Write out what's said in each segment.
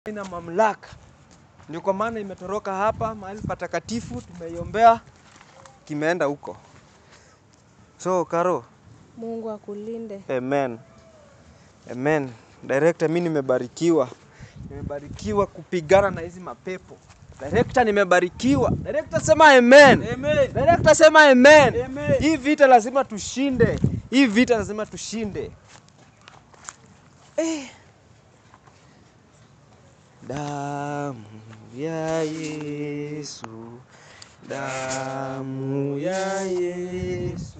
ina mamlaka, ndio kwa maana imetoroka hapa mahali patakatifu, tumeiombea, kimeenda huko. So Karo, Mungu akulinde. amen, amen. Director, mi nimebarikiwa, nimebarikiwa kupigana na hizi mapepo. Director, nimebarikiwa. Director, sema amen. Amen. Director, sema amen. Amen. Hii vita lazima tushinde, hii vita lazima tushinde. Eh. Damu ya Yesu, damu ya Yesu,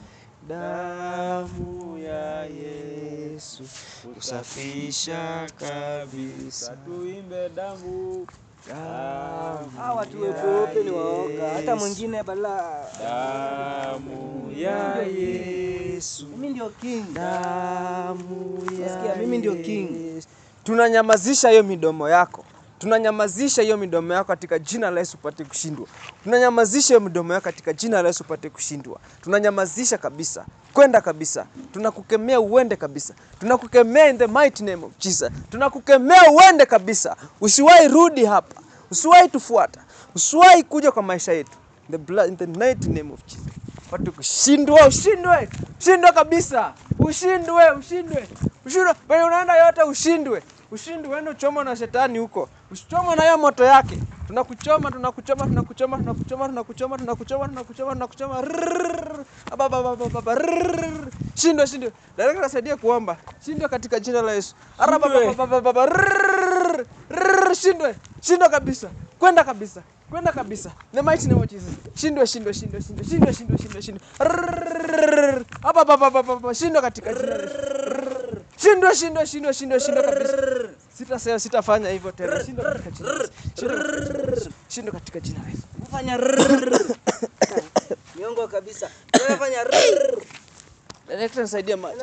damu ya Yesu kusafisha kabisa. Tuimbe damu. Damu Hawa watu ya weupe ni waoga. Hata Yesu. mwingine bala. Damu ya Yesu, Mimi ndio king. damu ya Nasikia, mimi ndio king. Yesu. Tunanyamazisha hiyo midomo yako, tunanyamazisha hiyo midomo yako katika jina la Yesu upate kushindwa. Tunanyamazisha hiyo midomo yako katika jina la Yesu upate kushindwa. Tunanyamazisha kabisa, kwenda kabisa. Tunakukemea uende kabisa, tunakukemea in the mighty name of Jesus. Tunakukemea uende kabisa, usiwahi rudi hapa, usiwahi tufuata, usiwahi kuja kwa maisha yetu. In the blood, in the mighty name of Jesus. Watu kushindwa, ushindwe, ushindwe kabisa, ushindwe, ushindwe, ushindwe. Penye unaenda yote ushindwe, ushindwe, uende uchomwe na shetani huko, usichomwe na hiyo moto yake. Tunakuchoma, tunakuchoma, tunakuchoma, tunakuchoma, tunakuchoma, tunakuchoma, tunakuchoma, tunakuchoma. Rrrr. Aba, ba, ba, ba, ba, ba, rrrr. Shindwe, shindwe. Daraka nasaidia kuomba. Shindwe katika jina la Yesu. Ara, ba, ba, ba, ba, ba, ba, ba. Rrrr. Rrrr. Shindwe, shindwe kabisa, kwenda kabisa kwenda kabisa. In the mighty name of Jesus. Shindwe, shindwe, shindwe, shindwe, shindwe, shindwe, shindwe, shindwe. Rrrr. Hapa, hapa, hapa, hapa, hapa. Shindwe katika jina la Yesu. Rrrr. Shindwe, shindwe, shindwe, shindwe, shindwe kabisa. Sitasema, sitafanya hivyo tena. Shindwe katika jina la Yesu. Shindwe katika jina la Yesu. Shindwe katika jina la Yesu. Fanya rrrr. Miongo kabisa. Wewe fanya rrrr. Director nisaidie maji.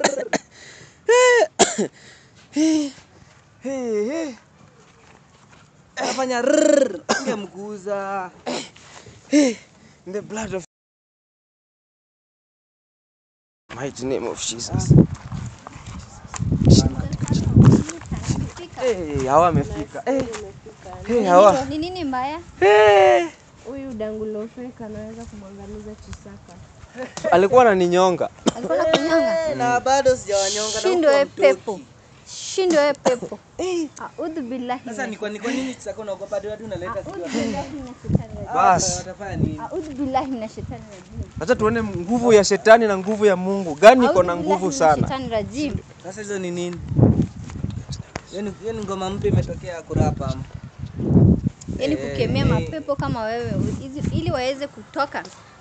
Hey, hey. Fanya rrrr. Ungemguza. In the blood of mighty name of Jesus. Hey, hawa amefika. Hey, hey, hawa. Ni nini mbaya? Hey. Huyu Dangulofeka anaweza kumwangamiza Chisaka. Alikuwa ananinyonga. Alikuwa nakunyanga. Na bado sijawanyonga na Shindwe huko we mtoki. pepo. Shindwe we pepo. Audhu billahi. Sasa ni kwa ni kwa nini Chisaka unaogopa hadi watu unaleta Audhu sijui billahi minash shaitani rajim. Bas. watafanya nini? Audhu billahi minash shaitani rajim. Acha tuone nguvu ya shetani na nguvu ya Mungu. Gani iko na Audhu nguvu billahi minash sana? shaitani rajim. Sasa hizo ni nini? Hiyo ni- hiyo ni ngoma mpya imetokea kurapa. ama? Yaani kukemea Eh. mapepo kama wewe hizi- ili waweze kutoka.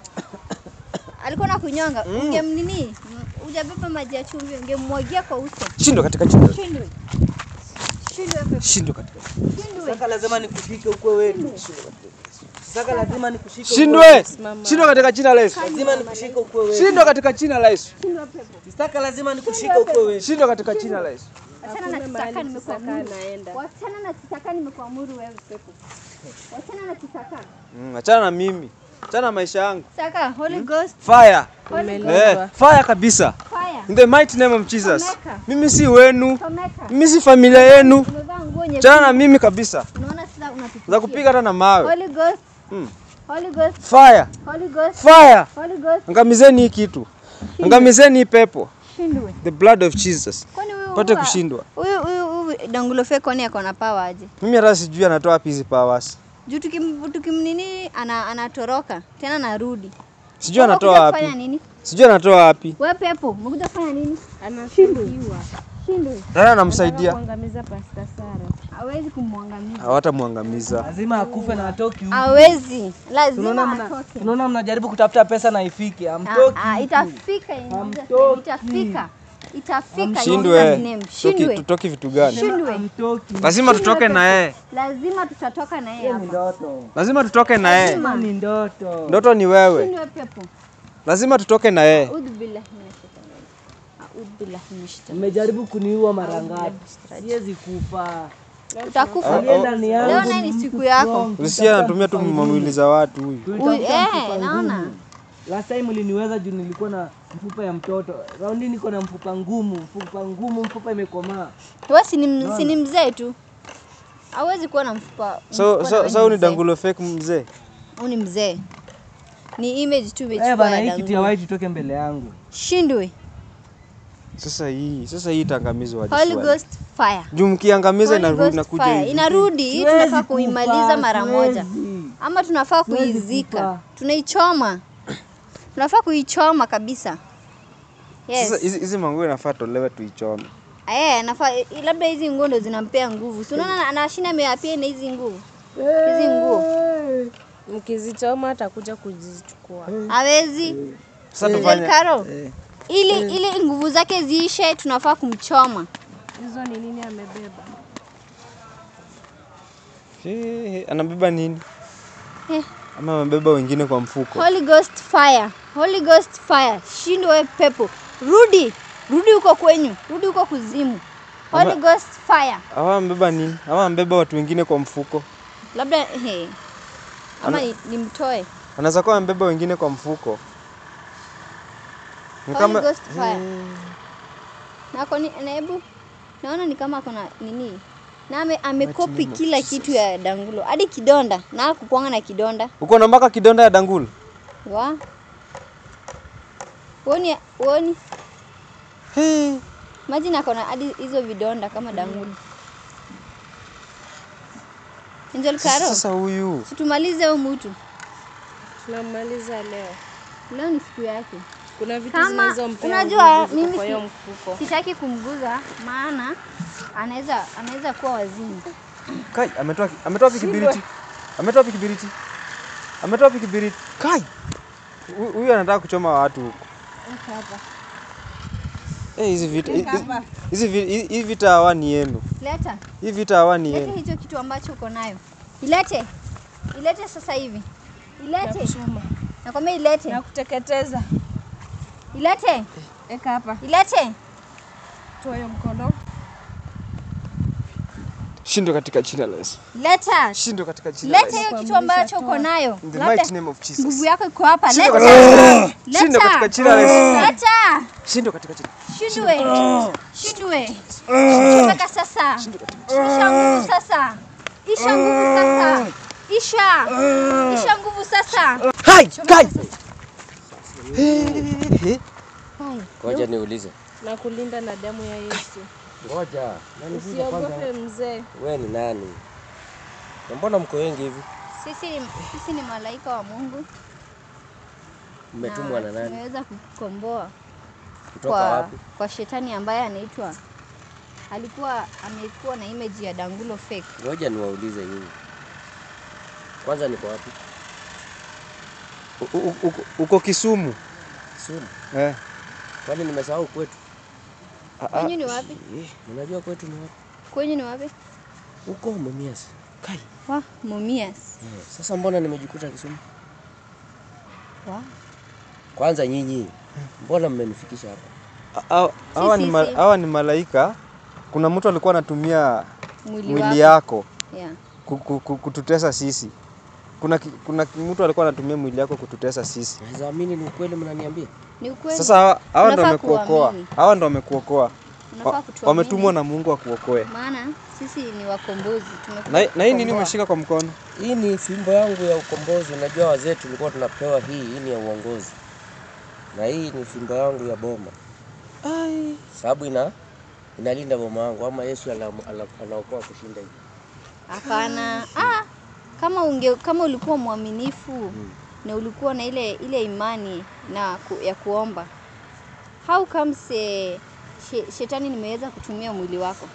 Alikuwa na kunyonga, ungemnini? Hujabeba maji ya chumvi, ungemwagia kwa uso. Shindwe katika jina. la Yesu. Shindwe. Shindwe we pepo. Shindwe katika. Shindwe. Saka lazima nikushike ukwe wetu. Saka lazima nikushike ukwe Shindwe. wetu. Shindwe katika jina la Yesu. Lazima nikushike ukwe wetu. Shindwe katika jina la Yesu. Saka lazima nikushike ukwe wetu. Shindwe katika jina la Yesu. Wachana na Hakuna mahali kisaka Chisaka nimekuamuru. anaenda. Wachana na kisaka nimekuamuru wewe pepo. Wachana na kisaka. Mm, achana na mimi. Achana na maisha yangu. Saka Holy Ghost Fire. Umelindwa. Eh, fire kabisa. fire. In the mighty name of Jesus. Chomeka. Mimi si wenu. Chomeka. Mimi si familia yenu. Umevaa nguo nyekundu. Achana na mimi kabisa. Unaona sasa unatupikia. Za kupiga hata na mawe. Holy Ghost. Mm. Holy Ghost. Fire. Holy Ghost. Fire. Holy Ghost. Angamizeni hii kitu. Angamizeni hii pepo. Shindwe. The blood of Jesus. Kwani huyu Pate huyu- kushindwa. Huyu huyu huyu Dangulo Fake kwani ako na power aje? Mimi hata sijui anatoa wapi hizi powers. Juu tukim tukimnini ana anatoroka tena narudi. Sijui Wewe anatoa umekuja kufanya wapi. nini? Sijui anatoa wapi. Wewe pepo, umekuja kufanya nini? Anashindwa. Shindwe. Nani Anataka anamsaidia? kuangamiza Pastor Sara. Hawezi kumwangamiza. Hawatamwangamiza. Lazima akufe na atoki huku. Hawezi. Tunaona Lazima mna- atoke. Tunaona mnajaribu kutafuta pesa na ifike. Ah, Amtoki. ah, itafika inakuja Hamtoki. itafika itafika Shindwe. in Jesus' Tutoki, name. shindwe tutoki vitu gani? shindwe Amtoki. Lazima tutoke na yeye. lazima tutatoka na yeye Ni hapa ndoto. Lazima tutoke na yeye. Lazima. Ni ndoto. Ndoto ni wewe. shindwe pepo Lazima tutoke na yeye. audhu billahi minash shaitani rajim audhu billahi minash shaitani Mmejaribu kuniua mara ngapi? Siwezi kufa. utakufa Aliye ndani yangu leo naye ni siku yako Usia anatumia tu mamwili za watu huyu. Uy, eh naona Last time uliniweza juu nilikuwa na mfupa ya mtoto. Raundi niko na mfupa ngumu, mfupa ngumu, mfupa imekomaa. wewe si ni si ni mzee tu hawezi kuwa na mfupa. So mfupa na so wewe so ni mzee. dangulo fake mzee. Huyu ni mzee. Ni image tu Eh imechukua bana, ya hii kitu ya dangulo. white itoke mbele yangu. Shindwe. Sasa hii sasa hii itangamizwa aje Holy swali? Ghost fire. Juu mkiangamiza Holy inarudi Ghost inakuja fire. hivi. Inarudi, hii Siwezi tunafaa kuimaliza kufa, mara moja. siwezi. Ama tunafaa Siwezi kuizika. kufa. Tunaichoma. Tunafaa kuichoma kabisa. Yes. Sasa hizi hizi manguo inafaa tolewe tuichome. Eh, nafaa labda hizi nguo ndo zinampea nguvu. Si unaona anashinda ameapia na hizi nguo. Hizi nguo. Mkizichoma atakuja kuzichukua. Hawezi. Sasa Mzee tufanye Karo. Ili ili nguvu zake ziishe tunafaa kumchoma. Hizo ni nini amebeba? Eh, anabeba nini? Eh. Ama amebeba wengine kwa mfuko. Holy Ghost fire. Holy Ghost fire. Shindwe pepo. Rudi. Rudi huko kwenyu. Rudi huko kuzimu. Holy Ama- Ghost fire. Hawa amebeba nini? Hawa amebeba watu wengine kwa mfuko. Labda he. Ama ni- nimtoe. Anaweza kuwa amebeba wengine kwa mfuko. Ni Holy Ghost fire. Na ako ni na hebu naona ni kama akona nini? Na ame, amekopi kila kitu ya dangulo. Hadi kidonda. Na kukuanga na kidonda. Uko na mpaka kidonda ya dangulu? Wa. Uoni uoni Hey. Imagine ako na hadi hizo vidonda kama dangulo. Angel Karo, Sasa huyu situmalize huyu mtu. Tunamaliza leo. Leo ni siku yake. Kuna vitu Kama zinazompea unajua nguvu ziko mimi kwa hiyo si- mfuko. sitaki kumguza maana anaweza anaweza kuwa wazimu. Kai ametoa ametoa wapi kibiriti? Ametoa wapi kibiriti? Ametoa wapi kibiriti? Kai. Hu- Huyu anataka kuchoma watu huko. Weka hapa. Eh, hizi vita hizi- hizi vi- hii hii vita hawa ni yenu. Leta. Hii vita hawa ni Lete yenu. hicho kitu ambacho uko nayo. Ilete. Ilete sasa hivi. Ilete. Nakuchoma. Nakwambia ilete. Nakuteketeza. Ilete. Eka hapa. Ilete. Toa hiyo mkono. Shindwe katika jina la Yesu. Leta. Shindwe katika jina la Leta Yesu. hiyo kitu ambacho uko nayo. In the Labda mighty name of Jesus. nguvu yako iko hapa. Shindwe Leta. katika Shindwe katika Leta. jina la Yesu. Leta. Shindwe katika jina. Shindwe. Shindwe. Chomeka sasa. Isha nguvu sasa. Isha nguvu sasa. Isha. Isha nguvu sasa. Hai, kai. Ngoja niulize. Na kulinda na damu ya Yesu. Ngoja. Nani vile kwanza? Usiogope mzee. Wewe ni nani? Na mbona mko wengi hivi? Sisi ni, sisi ni malaika wa Mungu. Mmetumwa na nani? Tumeweza kukomboa Kutoka kwa, wapi? kwa shetani ambaye anaitwa alikuwa amekuwa na image ya dangulo fake. Ngoja niwaulize nyinyi. Kwanza niko wapi? U- u- uko- Uko Kisumu. Kisumu. Eh. Kwani nimesahau kwetu? Ah, ah. Kwenyu ni wapi? Eh, unajua kwetu ni wapi? Kwenyu ni wapi? Huko Mumias. Kai. Wa Mumias. Eh, Sasa mbona nimejikuta Kisumu? Wa Kwanza nyinyi. Mbona mmenifikisha hapa? Hawa- Hawa ni ma- sisi. hawa ni malaika. Kuna mtu alikuwa anatumia mwili, mwili wako. yako Yeah. ku- ku- ku- kututesa sisi. Kuna ki- kuna ki- mtu alikuwa anatumia mwili yako kututesa sisi. Naweza amini ni ukweli mnaniambia? Ni ukweli. Sasa hawa hawa ndo Unafaa wamekuokoa. kuamini. Hawa ndo wamekuokoa. Unafaa Wa- kutuamini. Wametumwa na Mungu akuokoe. Maana sisi ni wakombozi. Tumekuja Na, na hii nini kukomboa. umeshika kwa mkono? Hii ni fimbo yangu ya ukombozi. Unajua wazee tulikuwa tunapewa hii, hii ni ya uongozi. Na hii ni fimbo yangu ya boma. Ai. Sababu ina inalinda boma yangu ama Yesu ana- ana- anaokoa kushinda hivi. Hapana. Ah, kama unge kama ulikuwa mwaminifu na ulikuwa na ile ile imani na ku, ya kuomba. How comes eh, she, shetani nimeweza kutumia mwili wako?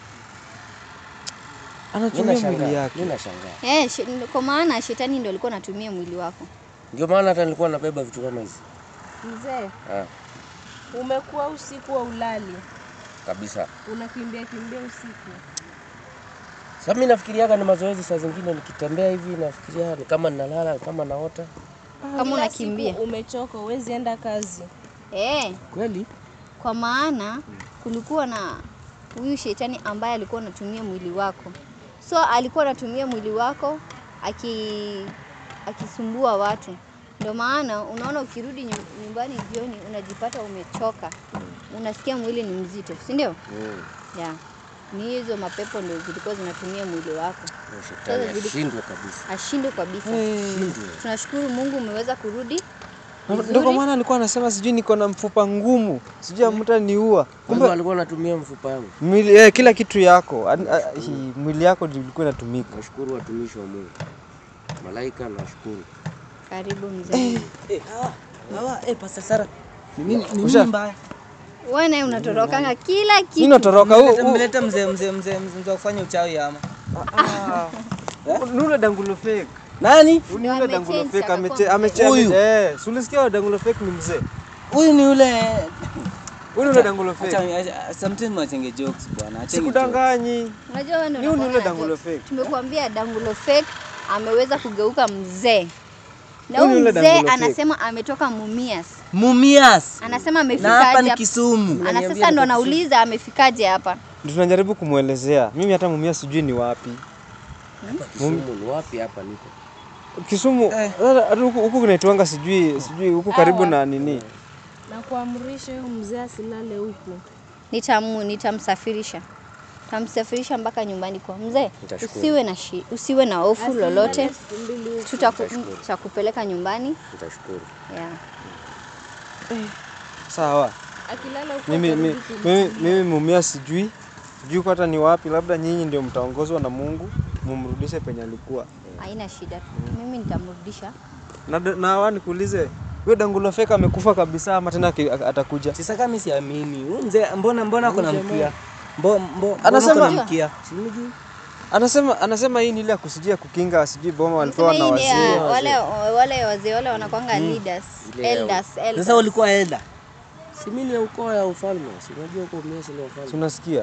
Mimi Anatumia mwili nashangaa. yake. Mimi nashangaa. Eh, she, kwa maana shetani ndio alikuwa anatumia mwili wako. Ndio maana hata nilikuwa nabeba vitu kama hizi. Mzee, Ah, umekuwa usiku wa ulali. kabisa. Unakimbia kimbia usiku. Sasa mimi nafikiriaga ni mazoezi saa zingine nikitembea hivi nafikiria ni kama ninalala, ni kama naota. Kama Kila unakimbia. siku umechoka, huwezi enda kazi. Eh, Kweli? kwa maana kulikuwa na huyu shetani ambaye alikuwa anatumia mwili wako. So alikuwa anatumia mwili wako aki akisumbua watu. Ndio maana unaona ukirudi nyu- nyumbani jioni unajipata umechoka. Unasikia mwili ni mzito, si ndio? Mm. Yeah. ni hizo mapepo ndio zilikuwa zinatumia mwili wako, Na Shetani Sasa zili- ashindwe kabisa. ashindwe kabisa. Ashindwe. Tunashukuru Mungu umeweza kurudi Ndio kwa vizuri. maana alikuwa anasema sijui niko na mfupa ngumu, sijui amtaniua. Kumbe Kumbe alikuwa anatumia mfupa yangu. mwili, eh, kila kitu yako an- a- hii, mwili yako ndio ilikuwa inatumika. Nashukuru watumishi wa Mungu. Malaika nashukuru. Karibu mzee. Eh, hawa, hawa, eh, Pastor Sara. Ni nini ni Usha- nini mbaya? Wewe naye unatorokanga kila Mimi kitu. natoroka huu Mmeleta- huu- Mmeleta mzee mzee mzee mzee wa kufanya uchawi ama. ni ule dangulo fake. Nani? Ni Ndio ule dangulo amechange, fake akakuwa ameche mzee. ameche Huyu? eh, si ulisikia dangulo fake ni mzee. Huyu ni yule Huyu ni ule dangulo Acha fake. acha- sometimes mwachenge jokes bwana. Acheni jokes. Sikudanganyi. Unajua wewe ndio Ni ule unakuanga na dangulo jokes. fake. Tumekuambia dangulo fake ameweza kugeuka mzee. Na Huyu ni huyu ule mzee dangulo fake. anasema ametoka Mumias. Mumias. Anasema Na hapa amefikaje ni hapa? Kisumu. Ana sasa ndo anauliza amefikaje hapa. Ndio tunajaribu kumwelezea. Mimi hata mumia sijui ni wapi. Kisumu ni wapi hapa niko? Kisumu Eh. hata huku huku kunaitwanga sijui sijui huku karibu na nini. na kuamrisha huyu mzee asilale huku. Nitamu nitamsafirisha. Tamsafirisha mpaka nyumbani kwa mzee. Nitashukuru. Usiwe na shi, usiwe na hofu lolote. Siku mbili huku. Tutaku- Tutakupeleka nyumbani. Nitashukuru. Yeah. Sawa. Akilala huku Mimi atarudi mimi kumchunga. mimi, mimi mumia sijui. Sijui kwa hata ni wapi, labda nyinyi ndio mtaongozwa na Mungu mumrudishe penye alikuwa. Haina shida. Mimi nitamrudisha. Na na hawa nikuulize, huyo dangulo fake amekufa kabisa ama tena aki- atakuja? Sasa kama mimi siamini. Huyu mzee mbona mbona kuna mkia? Mbo mbo Anasema- mbona kuna mkia. Anasema anasema hii ni ile ya kusijia kukinga sijui boma walipewa na Nasema hii ni ya wazee. wale wale wazee wale wanakwanga leaders, Ile ya- elders, elders. Sasa ulikuwa elda. Si mimi ni ukoo ya ufalme. Si unajua uko Miasi ni Si ufalme. unasikia?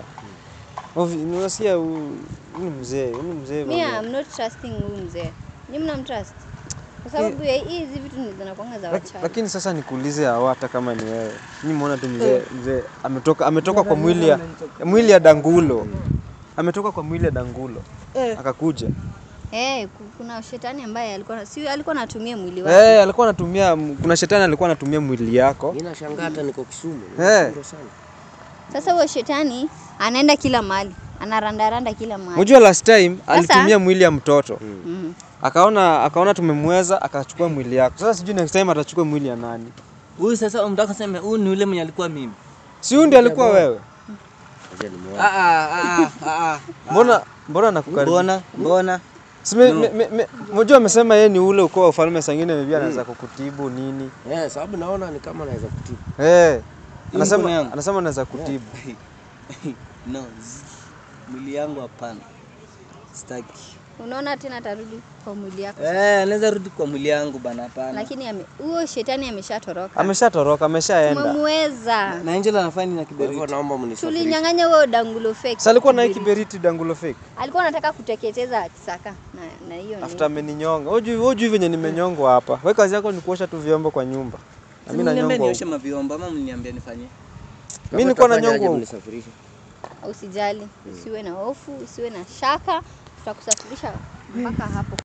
Ovi, unasikia huyu huyu ni mzee, huyu ni mzee Me, bwana. I'm not trusting huyu mzee. Ni mnamtrust? Kwa sababu ya hii hizi vitu ni zinakwanga za Laki- wachawi. Lakini sasa nikuulize hawa hata kama ni wewe. Mimi muona tu mzee mzee ametoka ametoka kwa mwili ya mwili ya dangulo. Ametoka kwa mwili ya dangulo. Akakuja. Eh, ku- kuna shetani ambaye alikuwa si alikuwa anatumia mwili wake. Eh, alikuwa anatumia kuna shetani alikuwa anatumia mwili yako. Mimi nashangaa hata niko Kisumu. Eh. Nimeshindwa sana. Sasa huyo shetani anaenda kila mahali, anarandaranda kila mahali. Unajua last time alitumia mwili ya mtoto. Mhm. Akaona akaona tumemweza akachukua mwili yako. Sasa sijui next time atachukua mwili ya nani. Huyu sasa unataka kusema huyu ni yule mwenye alikuwa mimi. Si huyu ndiye alikuwa wewe? Ngoja nimuone. Ah ah ah ah. Mbona mbona nakukaribia? Mbona mbona? Sime, me, me, me, mjua amesema yeye ni ule ukoo wa ufalme sangine maybe anaweza kukutibu nini. Eh, sababu naona ni kama naweza kutibu. Eh. Hii mkono Anasema yangu. anasema anaweza kutibu. No. zi- Mwili yangu hapana. Sitaki. Unaona tena atarudi kwa mwili yako. Eh, anaweza rudi kwa mwili yangu bana hapana. Lakini ame- huyo shetani ameshatoroka. Ameshatoroka, ameshaenda. Tumemweza. Na Angela anafanya nini na Kwa hivyo kiberiti? naomba mnisafirishe. Tulinyang'anya huyo dangulo fake. Sasa alikuwa na hii Kiberiti. kiberiti dangulo fake. Alikuwa anataka kuteketeza Kisaka na na hiyo ni. After ameninyonga. Wewe hujui venye nimenyongwa hapa. Wewe kazi yako ni kuosha tu vyombo kwa nyumba. Na mimi Mniambia nanyongwa. nioshe mavyombo ama mniambia nifanye? Mimi nilikuwa Kama nanyongwa utafanyaje huko. mnisafirishe. Usijali, usiwe na hofu, usiwe na shaka, tutakusafirisha mpaka hapo